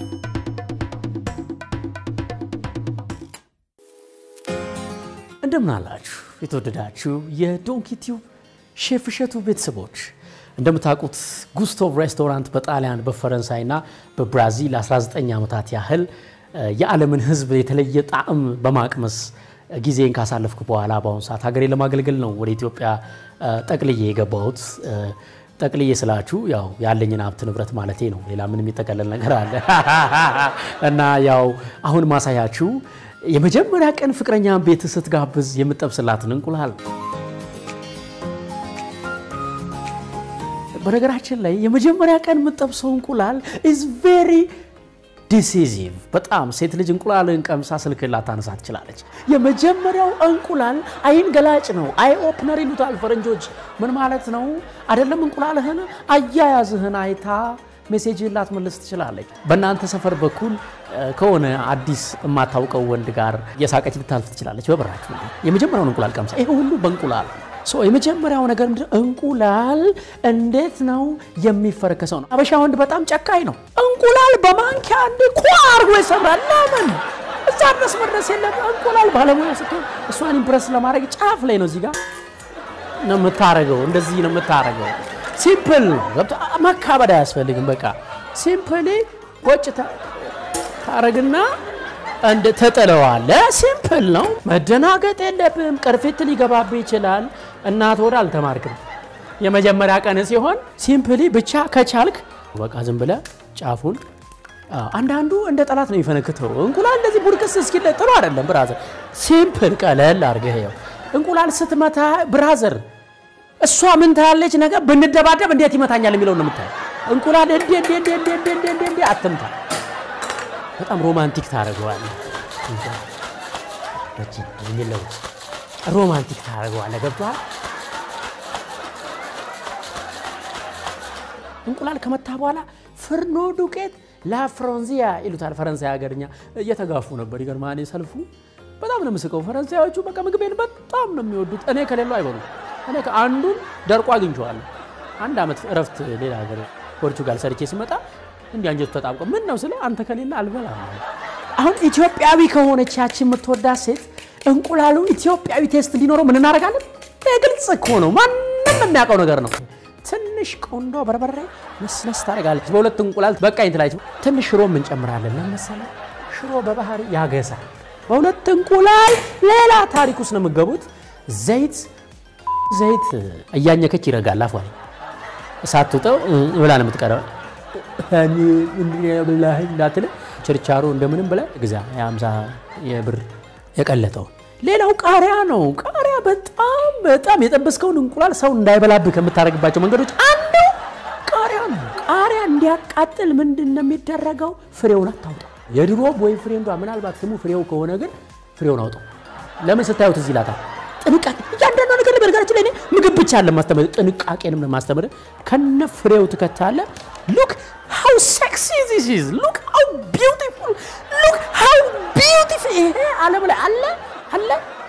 እንደምን አላችሁ የተወደዳችሁ የዶንኪ ቲዩብ ሼፍ እሸቱ ቤተሰቦች። እንደምታውቁት ጉስቶቭ ሬስቶራንት በጣሊያን በፈረንሳይና በብራዚል 19 ዓመታት ያህል የዓለምን ሕዝብ የተለየ ጣዕም በማቅመስ ጊዜን ካሳለፍኩ በኋላ በአሁኑ ሰዓት ሀገሬ ለማገልገል ነው ወደ ኢትዮጵያ ጠቅልዬ የገባሁት። ጠቅልዬ ስላችሁ ያው ያለኝን ሀብት ንብረት ማለቴ ነው። ሌላ ምን የሚጠቀለል ነገር አለ? እና ያው አሁን ማሳያችሁ የመጀመሪያ ቀን ፍቅረኛን ቤት ስትጋብዝ የምጠብስላትን እንቁላል። በነገራችን ላይ የመጀመሪያ ቀን የምጠብሰው እንቁላል ኢዝ ቬሪ ዲሲዚቭ። በጣም ሴት ልጅ እንቁላልን ቀምሳ ስልክ ላታነሳ ትችላለች። የመጀመሪያው እንቁላል አይን ገላጭ ነው። አይ ኦፕነር ይሉታል ፈረንጆች። ምን ማለት ነው? አይደለም እንቁላልህን አያያዝህን አይታ ሜሴጅን ላትመልስ ትችላለች። በእናንተ ሰፈር በኩል ከሆነ አዲስ የማታውቀው ወንድ ጋር የሳቀች ልታልፍ ትችላለች። በበራችሁ የመጀመሪያውን እንቁላል ቀምሳ ይሄ ሁሉ በእንቁላል የመጀመሪያው ነገር ምንድን ነው? እንቁላል እንዴት ነው የሚፈረከሰው ነው። አበሻ ወንድ በጣም ጨካኝ ነው። እንቁላል በማንኪያ እንደ ኳ አርጎ ይሰብራል። ለምን እዛ ድረስ መድረስ የለም። እንቁላል ባለሙያ ስትሆን እሷን ኢምፕረስ ለማድረግ ጫፍ ላይ ነው፣ እዚህ ጋር ነው የምታረገው። እንደዚህ ነው የምታረገው። ሲምፕል ነው። መካበድ አያስፈልግም። በቃ ሲምፕሊ ቆጭ ታረግና እንደ ተጥለዋለ። ሲምፕል ነው። መደናገጥ የለብም። ቅርፊት ሊገባብህ ይችላል። እናት ወደ አልተማርክም። የመጀመሪያ ቀን ሲሆን ሲምፕሊ ብቻ ከቻልክ በቃ ዝም ብለህ ጫፉን አንዳንዱ እንደ ጠላት ነው የሚፈነክተው። እንቁላል እንደዚህ ቡድቅስ እስኪለ ጥሩ አይደለም ብራዘር። ሲምፕል ቀለል አድርገህ ይኸው እንቁላል ስትመታ ብራዘር እሷ ምን ታያለች ነገር ብንደባደብ እንዴት ይመታኛል የሚለው ነው የምታየው። እንቁላል እንዴ እንዴ እንዴ እንዴ እንዴ እንዴ እንዴ አትምታ። በጣም ሮማንቲክ ታደርገዋለህ። የሚለው ሮማንቲክ ታደርገዋለህ። ገብቶሃል? እንቁላል ከመታ በኋላ ፍርኖ ዱቄት ላፍሮንዚያ ይሉታል ፈረንሳይ ሀገርኛ። እየተጋፉ ነበር። ይገርማል። ሰልፉ በጣም ነው የምስቀው። ፈረንሳዮቹ በቃ ምግቤን በጣም ነው የሚወዱት። እኔ ከሌለው አይበሉም። እኔ አንዱን ደርቆ አግኝቼዋለሁ። አንድ ዓመት እረፍት ሌላ ሀገር ፖርቹጋል ሰርቼ ሲመጣ እንዲህ አንጀቱ ተጣብቆ ምን ነው ስለ አንተ ከሌለ አልበላም። አሁን ኢትዮጵያዊ ከሆነች ያቺ የምትወዳት ሴት እንቁላሉ ኢትዮጵያዊ ቴስት እንዲኖረው ምን እናደርጋለን? ግልጽ እኮ ነው፣ ማንም የሚያውቀው ነገር ነው። ትንሽ ቆንዶ በርበሬ መስመስ ታደርጋለች። በሁለት እንቁላል በቃኝ ትላለች። ትንሽ ሽሮ እንጨምራለን። ለመሰለ ሽሮ በባህሪ ያገሳል። በሁለት እንቁላል ሌላ ታሪክ ውስጥ ነው የምገቡት። ዘይት ዘይት እያኘከች ይረጋል። አፏ ሳትውጠው ብላ ነው የምትቀረው። ብላህ እንዳትል ችርቻሮ እንደምንም ብለህ ግዛ። የአምሳ የብር የቀለጠው ሌላው ቃሪያ ነው። ቃሪያ በጣም በጣም የጠበስከውን እንቁላል ሰው እንዳይበላብህ ከምታደርግባቸው መንገዶች አንዱ ቃሪያ ነው። ቃሪያ እንዲያቃጥል ምንድን ነው የሚደረገው? ፍሬውን አታውጣው። የድሮ ቦይ ፍሬንዷ ምናልባት ስሙ ፍሬው ከሆነ ግን ፍሬውን አውጣው። ለምን ስታዩት እዚህ ላታ ጥንቃቄ እያንዳንዱ ነገር በነገራችን ላይ እኔ ምግብ ብቻ አለ ማስተምር ጥንቃቄንም ለማስተምር ከነ ፍሬው ትከታለ። ሉክ ሃው ሴክሲ ዚስ ኢዝ ሉክ ሃው ቢዩቲፉል ሉክ ሃው ቢዩቲፉል። ይሄ ዓለም ላይ አለ አለ።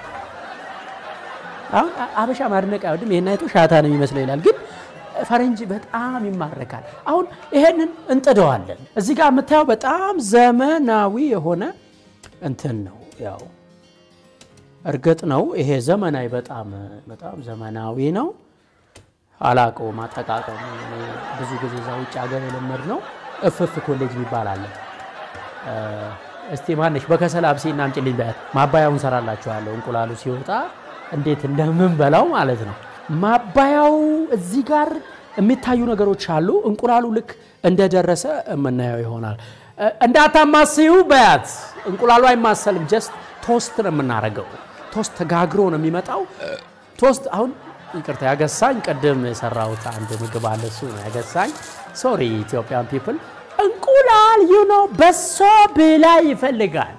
አሁን አበሻ ማድነቅ አይወድም። ይሄን አይቶ ሻታ ነው የሚመስለው ይላል፣ ግን ፈረንጅ በጣም ይማረካል። አሁን ይሄንን እንጥደዋለን። እዚህ ጋር የምታየው በጣም ዘመናዊ የሆነ እንትን ነው ያው እርግጥ ነው ይሄ ዘመናዊ በጣም በጣም ዘመናዊ ነው። አላውቀውም አጠቃቀሙ። ብዙ ጊዜ እዛ ውጭ ሀገር የለመድ ነው። እፍፍ ኮሌጅ የሚባል አለ። እስቲ ማነሽ በከሰል አብሴና አምጪልኝ በያት። ማባያውን ሰራላችኋለሁ። እንቁላሉ ሲወጣ እንዴት እንደምንበላው ማለት ነው። ማባያው እዚህ ጋር የሚታዩ ነገሮች አሉ። እንቁላሉ ልክ እንደደረሰ የምናየው ይሆናል። እንዳታማስዩ በያት። እንቁላሉ አይማሰልም። ጀስት ቶስት ነው የምናደርገው። ቶስት ተጋግሮ ነው የሚመጣው። ቶስት አሁን ይቅርታ ያገሳኝ ቅድም የሰራሁት አንድ ምግብ አለ። እሱ ነው ያገሳኝ። ሶሪ ኢትዮጵያን ፒፕል። እንቁላል ዩኖ በሶ ብላ ይፈልጋል።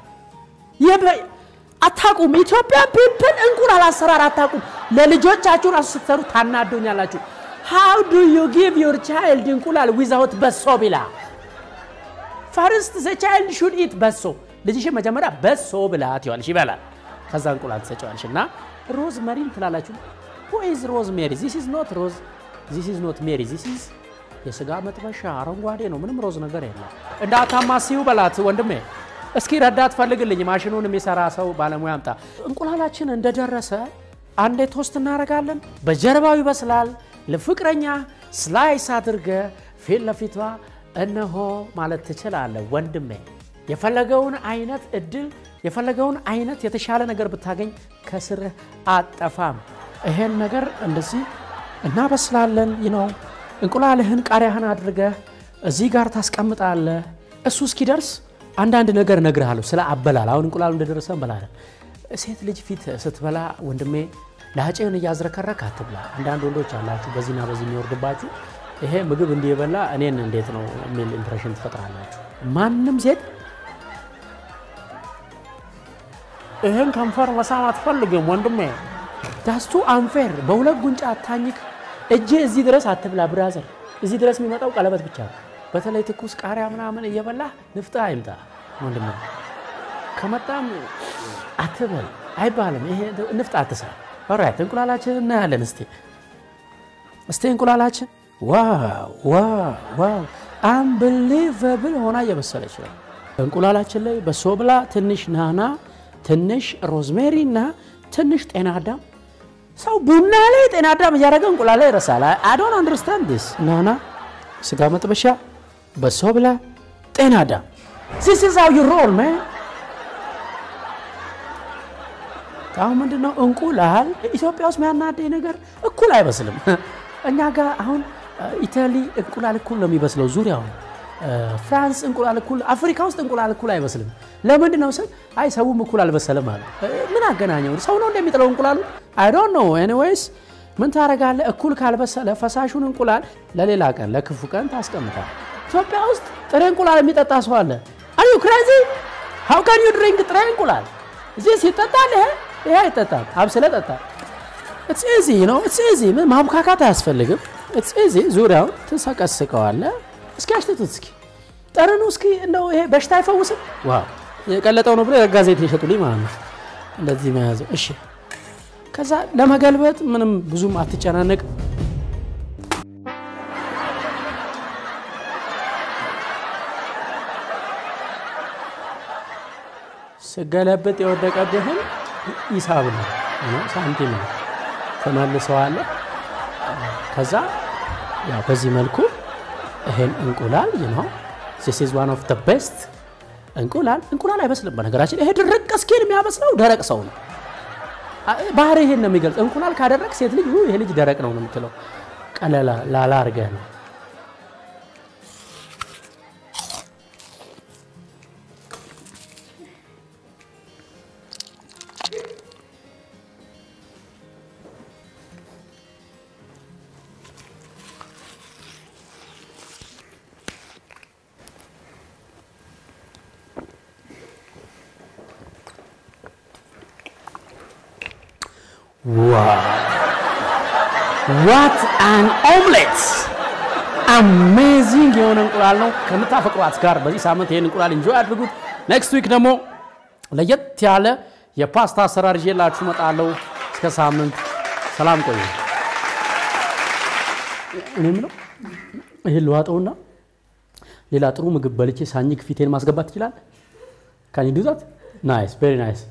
አታቁም። ኢትዮጵያን ፒፕል እንቁላል አሰራር አታቁም። ለልጆቻችሁ ራሱ ስትሰሩ ታናዶኛላችሁ። ሃው ዱ ዩ ጊቭ ዮር ቻይልድ እንቁላል ዊዛውት በሶ ብላ ፈርስት ዘ ቻይልድ ሹድ ኢት በሶ ልጅሽን መጀመሪያ በሶ ብላት ይዋልሽ ይበላል። ከዛ እንቁላል ትሰጪዋለሽ እና ሮዝ መሪን ትላላችሁ። ሁ ኢዝ ሮዝ ሜሪ? ዚስ ኢዝ ኖት ሮዝ ዚስ ኢዝ ኖት ሜሪ ዚስ ኢዝ የስጋ መጥበሻ አረንጓዴ ነው፣ ምንም ሮዝ ነገር የለም። እንዳታማሲው በላት ወንድሜ። እስኪ ረዳት ፈልግልኝ፣ ማሽኑን የሚሰራ ሰው ባለሙያ አምጣ። እንቁላላችን እንደደረሰ አንዴ ቶስት እናደርጋለን። በጀርባው ይበስላል። ለፍቅረኛ ስላይስ አድርገ ፊት ለፊቷ እነሆ ማለት ትችላለህ ወንድሜ። የፈለገውን አይነት እድል የፈለገውን አይነት የተሻለ ነገር ብታገኝ ከስርህ አጠፋም። ይሄን ነገር እንደዚህ እናበስላለን። ነው እንቁላልህን ቃሪያህን አድርገህ እዚህ ጋር ታስቀምጣለህ። እሱ እስኪደርስ አንዳንድ ነገር እነግርሃለሁ ስለ አበላል። አሁን እንቁላሉ እንደደረሰ እንበላለን። ሴት ልጅ ፊት ስትበላ ወንድሜ ላጭህን እያዝረከረክ አትብላ። አንዳንድ ወንዶች አላችሁ በዚህና በዚህ የሚወርድባችሁ ይሄ ምግብ እንዲህ የበላ እኔን እንዴት ነው የሚል ኢምፕሬሽን ትፈጥራላችሁ። ማንም ሴት ይህን ከንፈር መሳም አትፈልግም ወንድሜ። ዳስቱ አንፌር በሁለት ጉንጫ አታኝክ። እጅ እዚህ ድረስ አትብላ ብራዘር። እዚህ ድረስ የሚመጣው ቀለበት ብቻ ነው። በተለይ ትኩስ ቃሪያ ምናምን እየበላ ንፍጣ አይምጣ ወንድሜ። ከመጣም አትበል አይባልም። ይሄ ንፍጣ አትስራ። ኦራይት እንቁላላችን እናያለን። እስቲ እስቲ እንቁላላችን ዋው ዋው ዋው አንብሊቨብል ሆና እየበሰለች ነው። እንቁላላችን ላይ በሶ ብላ ትንሽ ናና ትንሽ ሮዝሜሪ እና ትንሽ ጤና አዳም። ሰው ቡና ላይ ጤና አዳም እያደረገ እንቁላል ላይ ይረሳል። አይ ዶንት አንደርስታንድ ዲስ። ናና፣ ስጋ መጥበሻ፣ በሶ ብላ፣ ጤና አዳም። ዚስ ኢዝ ሃው ዩ ሮል ማን። አሁን ምንድን ነው እንቁላል ኢትዮጵያ ውስጥ የሚያናደኝ ነገር እኩል አይበስልም። እኛ ጋር አሁን ኢታሊ እንቁላል እኩል ነው የሚበስለው ዙሪያውን ፍራንስ እንቁላል እኩል፣ አፍሪካ ውስጥ እንቁላል እኩል አይበስልም። ለምንድን ነው ስል አይ ሰውም እኩል አልበሰለም አለ። ምን አገናኘው? ሰው ነው እንደሚጥለው እንቁላሉ? አይ ዶንት ኖ ኤኒዌይስ ምን ታደርጋለህ? እኩል ካልበሰለ ፈሳሹን እንቁላል ለሌላ ቀን ለክፉ ቀን ታስቀምጣል። ኢትዮጵያ ውስጥ ጥሬ እንቁላል የሚጠጣ ሰው አለ። አር ዩ ክሬዚ ሃው ካን ዩ ድሪንክ ጥሬ እንቁላል? እዚህ ሲጠጣል ይሄ ይሄ አይጠጣም። አብስለ ጠጣ። ኢትስ ኢዚ ነው ኢትስ ኢዚ። ምን ማቡካካት አያስፈልግም። ኢትስ ኢዚ። ዙሪያውን ትሰቀስቀዋለህ። እስኪ አሽትቱት እስኪ ጠረኑ እስኪ እንደው ይሄ በሽታ አይፈውስም? ዋው የቀለጠው ነው ብሎ የረጋ ዘይት የሸጡልኝ ማለት ነው። እንደዚህ መያዘው። እሺ ከዛ ለመገልበጥ ምንም ብዙም አትጨናነቅ። ስገለብጥ የወደቀብህን ሂሳብ ነው ሳንቲም ነው ተመልሰዋለህ። ከዛ ያው በዚህ መልኩ ይሄን እንቁላል ነው ዚስ ኢዝ ዋን ኦፍ ዘ ቤስት እንቁላል እንቁላል አይበስልም። በነገራችን ይሄ ድርቅ እስኪን የሚያበስለው ደረቅ ሰው ነው። ባህሪ ይሄን ነው የሚገልጽ። እንቁላል ካደረቅ ሴት ልጅ ይሄ ልጅ ደረቅ ነው ነው የምትለው። ቀለላ ላላ አድርገህ ነው ዋት አን ኦምሌት አሜዚንግ የሆነ እንቁላል ነው። ከምታፈቅሯት ጋር በዚህ ሳምንት ይህን እንቁላል እንጆይ አድርጉት። ኔክስት ዊክ ደግሞ ለየት ያለ የፓስታ አሰራር ይዤላችሁ እመጣለሁ። እስከ ሳምንት ሰላም ቆዩ። እኔ የምለው ይህን ልዋጠውና ሌላ ጥሩ ምግብ በልቼ ሳኝክ ፊቴን ማስገባት ይችላል። ካን ዱ ዛት ናይስ ቬሪ ናይስ